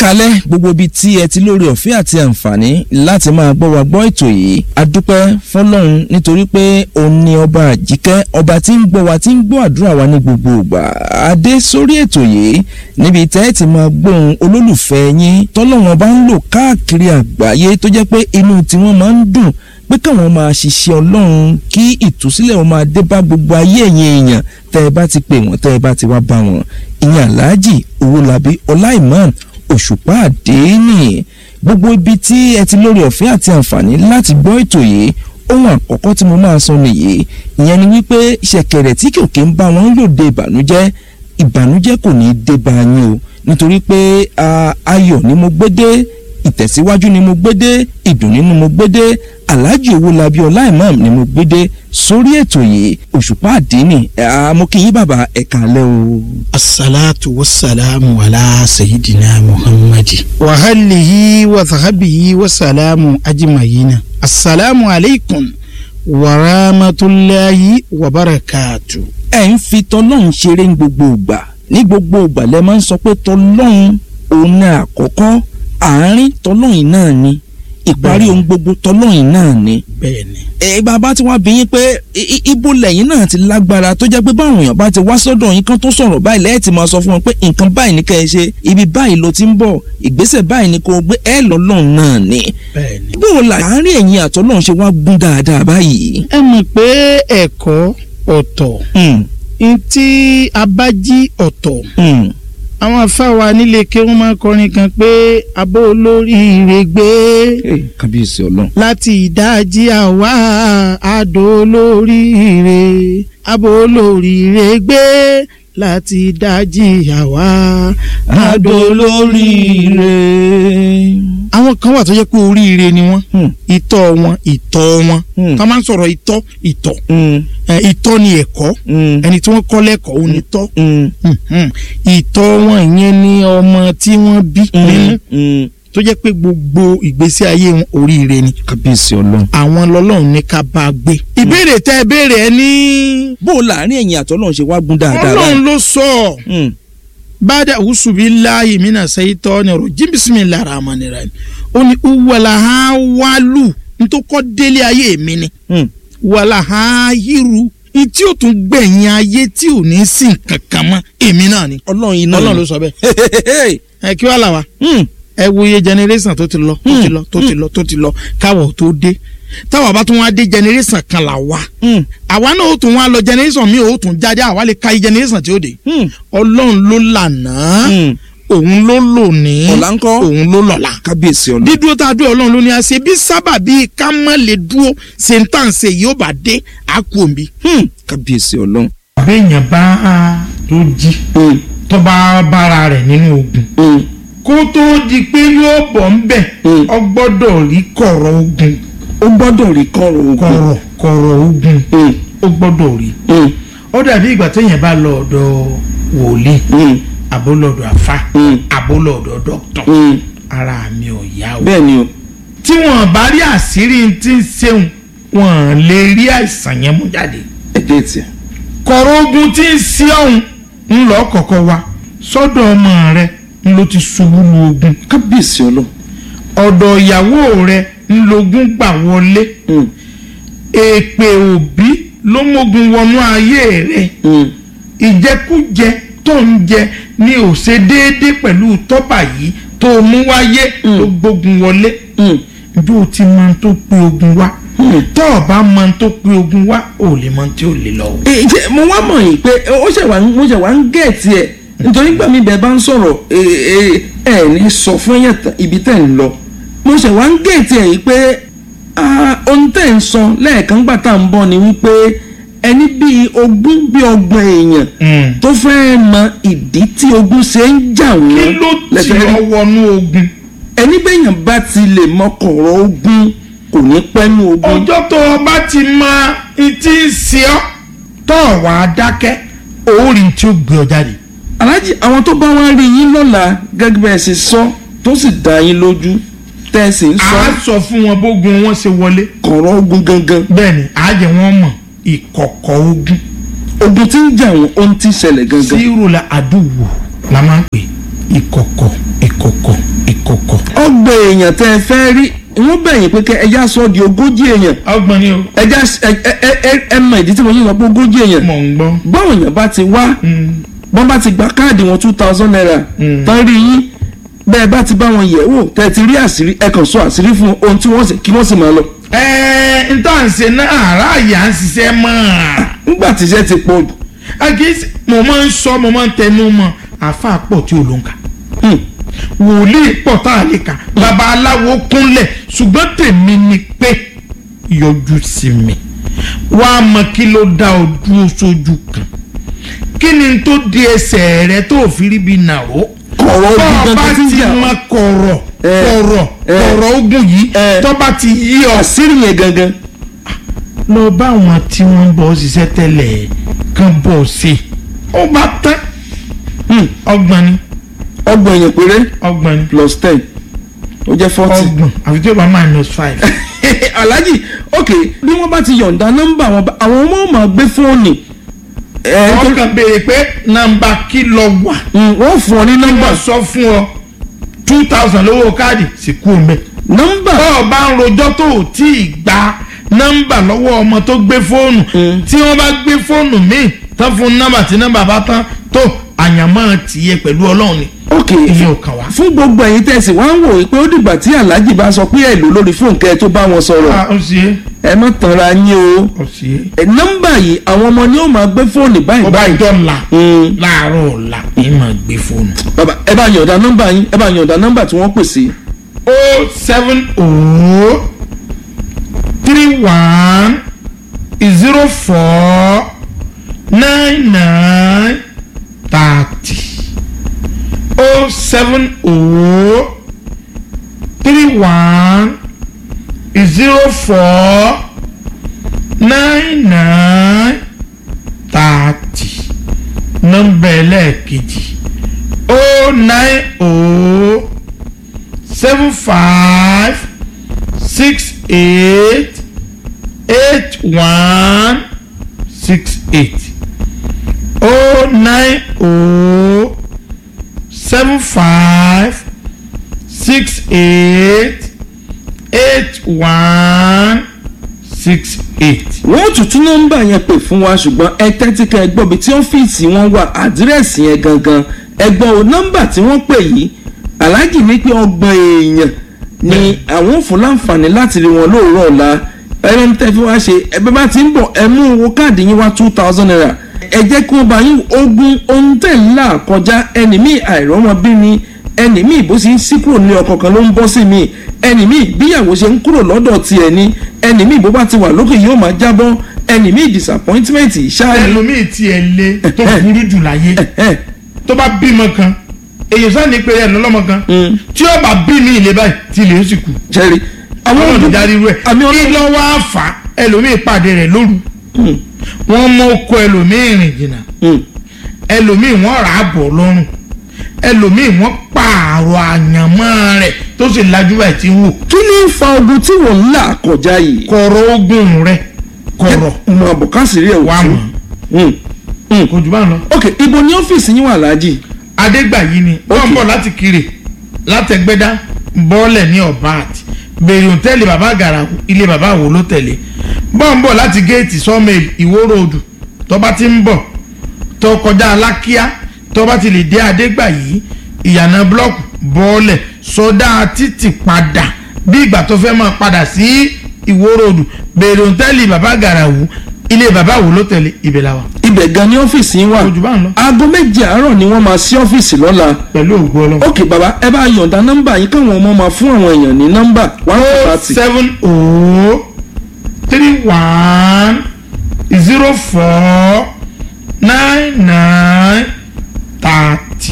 kalẹ̀ gbogbo ibi tí ẹ ti lórí ọ̀fẹ́ àti àǹfààní láti máa gbọ́ wa gbọ́ ètò yìí a dúpẹ́ fọlọ́run nítorí pé òun ni ọba àjíkẹ́ ọba tí ń gbọ́ wa tí ń gbọ́ àdúrà wa ní gbogbo ìgbà adé sórí ètò yìí níbi tẹ́ ẹ ti máa gbóhùn olólùfẹ́ yín tọ́lọ́run ọba ń lò káàkiri àgbáyé tó jẹ́ pé inú tiwọn máa ń dùn pé káwọn máa ṣiṣẹ́ ọlọ́run kí ìtúsílẹ̀ wọn máa dé bá gbogbo ayé ẹ̀yin èèyàn tẹ́ ẹ bá ti pè wọ́n tẹ́ ẹ bá ti wá bá wọn ìyẹn aláàjì owólabí ọláìmọ̀ òṣùpá àdéhìnì gbogbo ibi tí ẹ ti lórí ọ̀fẹ́ àti àǹfààní láti gbọ́ ètò yìí ohun àkọ́kọ́ tí mo máa sọ nìyí ìyẹn ni wípé ṣẹ̀kẹ̀rẹ̀ tí kòkè ń bá wọn lòde ìbànújẹ́ ìbànújẹ́ kò ní í dé bá yín o nítorí pé ayọ̀ ni mo gbé dé ìtẹ̀síwájú ni mo gbé dé ìdùnnú ni mo gbé dé alhaji owólabí ọláìmọ̀ ni mo gbé dé sórí ètò yìí òṣùpá àdínì mo kí yín bàbá ẹ̀ka alẹ́ o. asalaatu wasalaamu ala sayidina muhammadi. wahalihi wasahabihi wasalaamu ajimayina. asalaamu aleykum warahmatulahi wabarakatu. ẹ ń fi tọlọ́run ṣeré ní gbogbo ìgbà ní gbogbo ìgbà lẹ máa ń sọ pé tọlọ́run òun ní àkọ́kọ́ àárín tọlọ́run náà ni ìparí ohun gbogbo tọlọ́run náà ni. bẹ́ẹ̀ni. ẹ bàbá tí wọ́n bí yín pé ibo lẹ́yìn náà ti lágbára tó jẹ́ pé báwọn èèyàn bá ti wá sọ́dọ̀ yín kan tó sọ̀rọ̀ báyìí lẹ́yìn tí máa sọ fún wọn pé nǹkan báyìí ní kẹ́ ẹ ṣe ibi báyìí ló ti ń bọ̀ ìgbésẹ̀ báyìí ni kò gbé ẹ lọ́lọ́run náà ni. bẹ́ẹ̀ni. bó o là àárín ẹ̀yin àtọ́lọ́run ṣe wá gún dáadáa báyìí. ẹ mọ̀ pé ẹ̀kọ́ ọ̀tọ̀ ntí abájí ọ̀tọ̀ àwọn afáwa nílé ké wọn máa kọrin kan pé abó olóríire gbé kábíyèsí ọlọ́run. láti ìdájí àwa àdó olóríire abó olóríire gbé láti ìdájí àwa àdó olóríire. àwọn kan wà tó jẹ́ pé oríire ni wọ́n ìtọ́ wọn ìtọ́ wọn tá a máa ń sọ̀rọ̀ ìtọ́ ìtọ́ ìtọ́ ni ẹ̀kọ́ ẹni tí wọ́n kọ́ lẹ́kọ̀ọ́ òun ni tọ́ ìtọ́ wọn ìyẹn ni ọmọ tí wọ́n bí nínú tó jẹ́ pé gbogbo ìgbésí ayé wọn oríire ni. kábíyèsí ọlọ́run. àwọn lọ́lọ́run ní ká bá a gbé. ìbéèrè tẹ ẹ béèrè ẹ ní. bó o láàrin ẹ̀yin àtọ́lọ́run ṣe wá gún dáadáa ọlọ́run ló sọ ọ́ bada usubilayi mina sayitọ́ni rojim bisimilahi rahmani rahim ó ní wàlàhà wàlù ntòkọ́ délé ayé mi ni wàlàhà yíru tí o tún gbẹ̀yìn ayé tí ò ní sìn kankan mọ́ èmi náà ni ọlọ́run iná ọlọ́run ló sọ bẹ́ẹ̀ ẹ kí wàá là wá ẹ wo iye generation tó ti lọ tó ti lọ tó ti lọ tó ti lọ káwọ̀ tó dé táwa bá tún wá dé generation kan là wá àwa náà ó tún wá lọ generation mi ò tún jáde àwa lè ka iye generation tí ó dé ọlọ́run ló lànà òun ló lò ní ọ̀la ńkọ́ òun ló lọ́la kábíyèsí ọlọ́run. dídúró tá a dúró ọlọ́run ló ní a ṣe bí sábà bíi ká má lè dúró ṣe ń tàn ṣe yóò bá dé a kú òǹbí. kábíyèsí ọlọ́run. béèyàn bá tó jí tó bá bára rẹ̀ nínú ogun kó tó di pé yóò bọ̀ ń bẹ̀ ọ gbọ́dọ̀ rí kọ̀rọ̀ ogun ó gbọ́dọ̀ rí kọ̀rọ̀ ogun. kọ̀rọ̀ kọ̀rọ̀ ogun ó gbọ́dọ̀ rí ó dàbí ìgbà téèyàn bá lọ ọ̀dọ̀ wòlíì àbólọ̀dọ̀ àfa àbólọ̀dọ̀ dọ́kítọ̀ ara mi ò yá o. bẹ́ẹ̀ ni o. tí wọ́n bá rí àṣírí tí ń ṣeun wọ́n lè rí àìsàn yẹn mú jáde. ẹ dé tiẹ̀. kọ̀rọ̀ ogun tí ń ṣe ọ̀hún ń lọ kọ̀kọ́ wa sọ́dọ̀ ọmọ rẹ ń ló ti ṣubú lu ogun. kábíyèsí ọlọ́run. ọ̀dọ̀ ìyàwó rẹ ń logún gbà wọlé. èpè òbí ló mógun wọnú ayé rẹ. ìjẹkújẹ tó ń jẹ ní ò ṣe déédéé pẹ̀lú tọ́bà yìí tó mú wáyé ló gbógun wọlé. bí o ti mọ tó pé ogun wá tó o bá mọ tó pé ogun wá ò lè mọ tí ò lè lọ. ǹjẹ́ mo wá mọ̀ yìí pé ó ṣẹ̀ wá mo ṣẹ̀ wá ń gẹ̀ẹ́tì ẹ̀ nítorí gbà mí bẹ́ẹ̀ bá ń sọ̀rọ̀ ẹ̀ ní sọ fún ẹ̀yàn ibi tẹ̀ ń lọ mo ṣẹ̀ wá ń gẹ̀ẹ́tì ẹ̀ yìí pé ohun tẹ̀ ń sọ lẹ́ẹ̀kan gbà tá à ń bọ̀ ni wípé ẹni bíi ogún bíi ọgbọ̀n èèyàn tó fẹ́ mọ ìdí tí ogun ṣe ń jà wọ́n kí ló ti ọ wọnú ogun. ẹni bẹ́yàn bá ti lè mọkọ̀rọ̀ ogun kò ní pẹ́nu ogun. ọjọ́ tó o bá ti mọ ìtì sí ọ tó o wà á dákẹ́ òórì tí ó gbé ọ jáde. aláàjì àwọn tó bá wá rí yín lọ́la gẹ́gẹ́ bẹ́ẹ̀ ṣe sọ tó sì dá yín lójú tẹ́ ẹ sì ń sọ a sọ fún wọn bógun wọn ṣe wọlé. kọ̀rọ̀ ogun gangan. bẹ́ẹ̀ni àjẹ wọn mọ ìkọ̀kọ̀ ogun. ogun tí ń jà wọn ohun tí ń ṣẹlẹ̀ gangan. sírò la àdúgbò la máa ń pè ìkọ̀kọ̀ ìkọ̀kọ̀ èèyàn tẹ́ ẹ fẹ́ rí wọ́n bẹ̀yìn pé kẹ́ ẹ já sọ di ogójì èèyàn ọgbọ̀n ni o ẹ já ẹ ẹ ẹ ẹ mọ ìdí tí mo ṣe sọ pé ogójì èèyàn mọ̀ ń gbọ́. báwọn èèyàn bá ti wá Mm. bọ́n bá ti gba káàdì wọn two thousand naira Mm. tán rí yín bẹ́ẹ̀ bá ti bá wọn yẹ̀ wò tẹ́ ẹ ti rí àṣírí ẹ kàn sọ àṣírí fún ohun tí wọ́n sì kí wọ́n sì máa lọ. ẹ n tó à ń ṣe náà aráàyè à ń ṣiṣẹ́ mọ́ nígbà tí iṣẹ́ ti pọ̀ jù a kì í ṣe mo máa ń sọ mo máa ń tẹnu mọ́ àáfàá pọ̀ tí ò ló ń kà hmm, wòlíì pọ̀ tá a lè kà bàbá aláwo kúnlẹ̀ ṣùgbọ́n tèmi ni pé yọjú sí mi wàá mọ kí ló dá o dúró sójú kan kí ni tó di ẹsẹ̀ rẹ tó fi rí bí nàró kọ̀rọ̀ ojú bọ́ọ̀ bá gangan tí ń ti jà mọ kọ̀rọ̀ Eh, kọ̀rọ̀ eh, kọ̀rọ̀ ogun yìí eh. tó bá ti yí ọ àṣírí yẹn gangan lọ bá àwọn tí wọ́n ń bọ̀ ṣiṣẹ́ tẹ́lẹ̀ kan bọ̀ ṣe ó bá tán hmm, ọgbọ̀n ni ọgbọ̀n èèyàn péré ọgbọ̀n ni plus ten ó jẹ́ forty. ọgbọ̀n àfi tí ó bá minus five. alhaji ok bí wọ́n bá ti yọ̀ǹda nọ́mbà wọn bá- àwọn ọmọ ò máa gbé fóònù ẹ̀ wọ́n kàn béèrè pé nàmbà kí lọ wà wọ́n fún ọ ní nọ́mbà wọ́n sọ fún ọ two thousand lówó káàdì sì kú omi. nọ́mbà bọ́ọ̀ bá ń rojọ́ tó ò tí ì gba nọ́mbà lọ́wọ́ ọmọ tó gbé fóònù Mm. tí wọ́n bá gbé fóònù míì tán fún nọ́mbà tí nọ́mbà bá tán tó àyànmọ́ tìyẹ pẹ̀lú ọlọ́run ni ok ìyẹn ò kàn wá. fún gbogbo ẹ̀yin tẹ̀sí wá ń wò ó pé ó dìgbà tí alhaji bá sọ pé ẹ̀ lò lórí fóònù kẹ́ ẹ tó bá wọn sọ̀rọ̀ Ah, ó sì é ẹ má tanra yín o ó sì é. ẹ, nọ́mbà yìí àwọn ọmọ ni ó máa gbé fóònù báyìí ọba báyìí ìjọla Hmm, láàárọ̀ ọ̀la ní máa gbé fóònù. bàbá ẹ bá yọ̀ǹda nọ́mbà yín ẹ bá yọ̀ǹda nọ́mbà tí wọ́n pè sí o seven o three one zero four nine nine thirty o seven o three one zero four nine nine thirty nọ́mbà ẹlẹ́ẹ̀kejì o nine o seven five six eight eight one six eight oh nine oh seven five six eight eight one six eight. wọ́n tún tún nọ́mbà yẹn pè fún wa ṣùgbọ́n ẹ tẹ́tí ká ẹ gbọ́ bí tí ọ́fíìsì wọn wà àdírẹ́sì yẹn gangan ẹ gbọ́ o nọ́mbà tí wọ́n pè yìí aláàjì ní pé ọgbọ̀n èèyàn ni àwọn ò fún láǹfààní láti rí wọn lóòrọ̀ ọ̀la ẹni ń tẹ́ fi wá ṣe ẹbí bá ti ń bọ̀ ẹ mú owó káàdì yín wá two thousand naira ẹ jẹ́ kí wọ́n bá yín ogún ohun tẹ̀ ń là kọjá ẹni míì àìrọ́mọbí ni ẹni míì bó ṣe ń sí kúrò ní ọkọ̀ kan ló ń bọ́ sí mi ẹni míì bíyàwó ṣe ń kúrò lọ́dọ̀ tiẹ̀ ni ẹni míì bó bá ti wà lókè yóò máa jábọ́ ẹni míì disappointment ṣáà ni ẹlòmíì tiẹ̀ lé tó burú jù láyé ẹ tó bá bímọ kan èyàn sáà ní pé ẹ̀ lọ́lọ́mọ kan Mm. tí ó bá bí mi ìlé báyìí tí ilé ó sì kú. ṣẹ́rí àwọn ojú- olùdarí rẹ̀ àmì kí ọlọ́run ló wá fà á ẹlòmíì pàdé rẹ̀ lóru Mm, wọ́n mú oko ẹlòmíì rìn jìnnà mm. ẹlòmíì wọ́n rà á bọ̀ lọ́rùn ẹlòmíì wọ́n pààrọ̀ àyànmọ́ rẹ̀ tó sì lajú ẹ̀ tí ń wò kí ni ń fa ogun tí wọ́n ń là kọjá yìí kọ̀rọ̀ ogun rẹ̀ kọ̀rọ̀ mọ àbùkásìrí ẹ̀ wà wò mọ́ Mm, mm. kò jù bá ń lọ. ok ibo ni ọ́fíìsì yín wà láàjì adégbàyí ni wọ́n Okay. ń bọ̀ láti kiri látẹ̀gbẹ́dá bọ́ọ̀lẹ̀ ní ọ̀bát bèrè òtẹ́ẹ̀lì bàbá àgàrà ilé bàbá àwò ló tẹ̀lé bọ́ọ̀ ń bọ̀ láti géètì sọ́mẹ̀l ìwó ròdù tọ́ba ti ń bọ̀ tó kọjá alákíá tọ́ba ti lè dé adégbàyí ìyànà blọ́ọ̀kù bọ́ọ̀lẹ̀ sọdá títì padà bí ìgbà tó fẹ́ máa padà sí ìwó ròdù bèrè òtẹ́ẹ̀lì bàbá àgàrà wù ilé bàbá àwò ló tẹ̀lé ibẹ̀ la wà ibẹ̀ gan ni ọ́fíìsì yín wà kò jù bá ń lọ aago méje àárọ̀ ni wọ́n máa ṣí ọ́fíìsì lọ́la pẹ̀lú ògbó ọlọ́run. ok baba ẹ bá yọ̀ǹda nọ́mbà yín káwọn ọmọ máa fún àwọn èèyàn ní nọ́mbà one oh thirty seven oh three one zero four nine nine thirty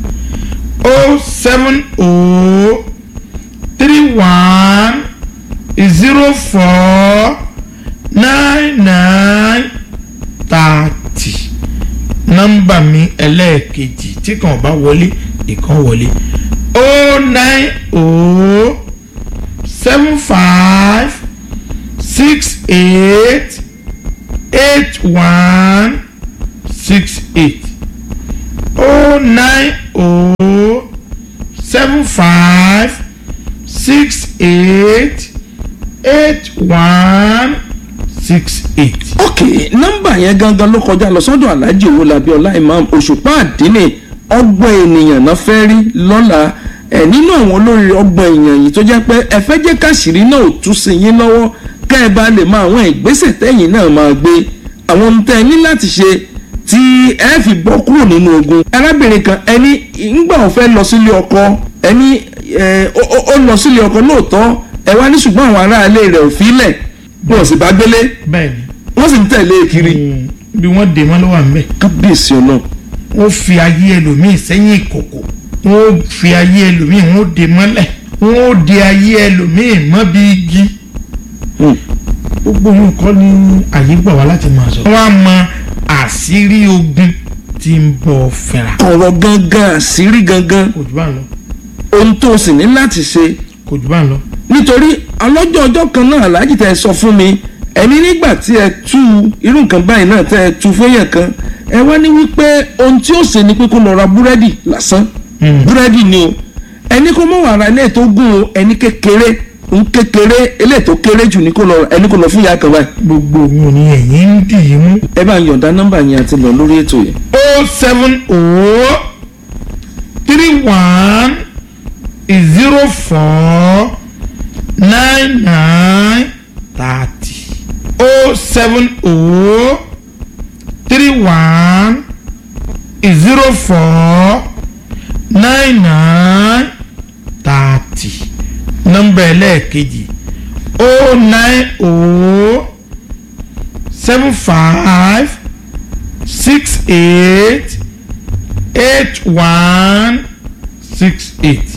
oh seven oh three one zero four nine nine thirty nọ́mbà mi ẹlẹ́ẹ̀kejì tí kan bá wọlé ìkan wọlé oh nine oh seven five six eight eight one six eight oh nine oh seven five six eight eight one six eight. ok nọ́mbà yẹn gangan ló kọjá lọ sọ́dọ̀ alhaji owólabí ọlá imam òṣùpá àdínì ọgbọ̀n ènìyàn náà fẹ́ rí lọ́la ẹ̀ nínú àwọn olórí ọgbọ̀n èèyàn yìí tó jẹ́ pé ẹ fẹ́ jẹ́ káṣírí náà ò tú sí yín lọ́wọ́ kẹ́ ẹ bá lè mọ àwọn ìgbésẹ̀ tẹ́yìn náà máa gbé àwọn ohun tẹ́ ẹ ní láti ṣe tí ẹ fi bọ́ kúrò nínú ogun arábìnrin kan ẹni ńgbà ó fẹ́ lọ sílé ọkọ ẹni ẹ, ó- ó- ó lọ sílé ọkọ lóòótọ́ ẹ wá ní ṣùgbọ́n àwọn aráalé rẹ̀ ò fi lẹ̀ wọn ò sì bá gbélé bẹ́ẹ̀ni wọ́n sì ń tẹ̀lé e kiri mm, bí wọ́n dè wọ́n ló wà ńbẹ̀. kábíyèsí ọlọ́run wọ́n fi ayé ẹlòmíì sẹ́yìn ìkòkò wọ́n fi ayé ẹlòmíì wọ́n dè mọ́lẹ̀ wọ́n dè ayé ẹlòmíì mọ́ bí igi. Hmm. gbogbo nǹkan ní àyè gbà wá láti máa sọ. wọ́n á mọ àṣírí ogun tí ń bọ̀ fẹ́ra. ọ̀rọ̀ gangan àṣírí gangan kò jù bá ń lọ ohun tó o sì ní láti ṣe kò jù bá ń lọ. nítorí ọlọ́jọ́ ọjọ́ kan náà aláàjì tẹ́ ẹ sọ fún mi ẹni nígbà tí ẹ tú irú nǹkan báyìí náà tẹ́ ẹ tú fẹ́yàn kan ẹ wá ní wípé ohun tí ó ṣe ni pé kó lọ ra búrẹ́dì lásán Hmm. búrẹ́dì ni o ẹni kó mọ̀ wàrà ilé tó gùn o ẹni kékeré ń kékeré ilé tó kéré jù ní kó lọ ẹni kó lọ fún ìyá kan báyìí gbogbo òun ni ẹ̀yìn ń dì í mú. ẹ bá ń yọ̀ǹda nọ́mbà yẹn àti lọ lórí ètò yẹn. o seven o three one zero four nine nine thirty o seven o three one zero four nine nine thirty nọ́mbà ẹlẹ́ẹ̀kejì o nine o seven five six eight eight one six eight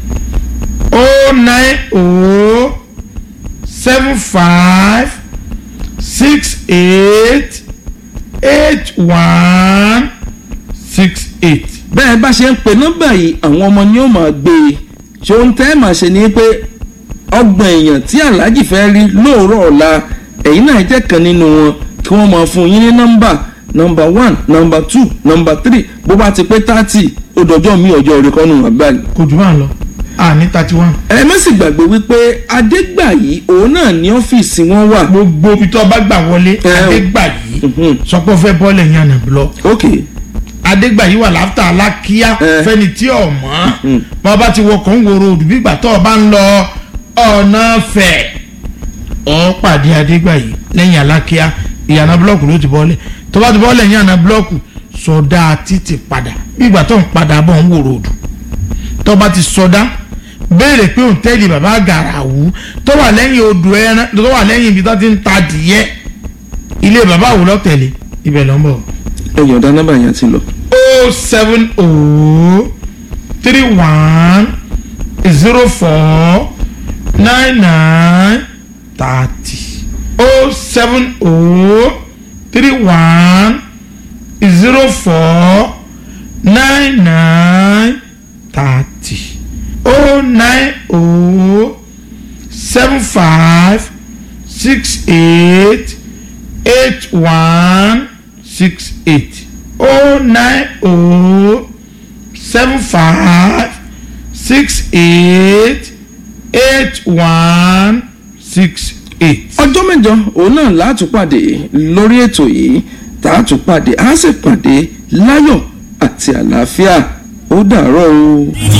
oh nine oh seven five six eight eight one six eight. bẹ́ẹ̀ bá ṣe ń pe nọ́mbà yìí àwọn ọmọ ni ó máa gbé e ṣé ohun tẹ́ ẹ máa ṣe ni pé ọgbọ̀n èèyàn tí aláàjì fẹ́ rí lóòrọ̀ ọ̀la ẹ̀yin náà jẹ́ kan nínú wọn kí wọ́n máa fún yín ní nọ́mbà nọ́mbà one nọ́mbà two nọ́mbà three bó bá ti pé thirty ó dọjọ́ mi ọjọ́ rẹ̀ kọ́nù àgbàlẹ̀. kò jù bá ń lọ a ní thirty one. ẹ má sì gbàgbé wípé adégbàyí òun náà ní ọ́fíìsì wọn wà. gbogbo ibi tó bá gbà wọlé Ẹ o. adégbàyí Mhm. sọpọ́ fẹ́ bọ́ọ̀lù ẹ̀yìn àná blọ. ok adégbàyí wà láfta alákíá Ẹ. fẹ́ni tí ò mọ̀ Mhm. bọ́n bá ti wọkọ̀ ń wòrò òdù bígbà tó o bá ń lọ ọ̀nà fẹ̀ ọ́ pàdé adégbàyí lẹ́yìn alákíá ìyànà búlọ́ọ̀kù ló ti bọ́ọ̀lẹ̀ tó bá ti bọ́ọ̀lẹ̀ ẹ̀yìn àná búlọ́ọ̀kù sọdá títì padà bígbà tó ń padà bọ̀ ń wòrò òdù tó bá ti sọdá béèrè pé òǹtẹ́ẹ̀lì bàbá gàràwú tó wà lẹ́yìn odò ẹran tó wà lẹ́yìn ibi tó ti ń ta adìyẹ ilé bàbá àwòlọ́ tẹ̀lé ibẹ̀ ló ń bọ̀ ẹ yọ̀ǹda nọ́mbà yẹn ti lọ. o seven o three one zero four nine nine thirty o seven o three one zero four nine nine thirty o nine o seven five six eight eight one six eight oh nine oh seven five six eight eight one six eight. ọjọ́ mẹ́jọ òun náà látúpàdé lórí ètò yìí tààtúpàdé á sì pàdé láyọ̀ àti àlàáfíà ó dàárọ̀ o.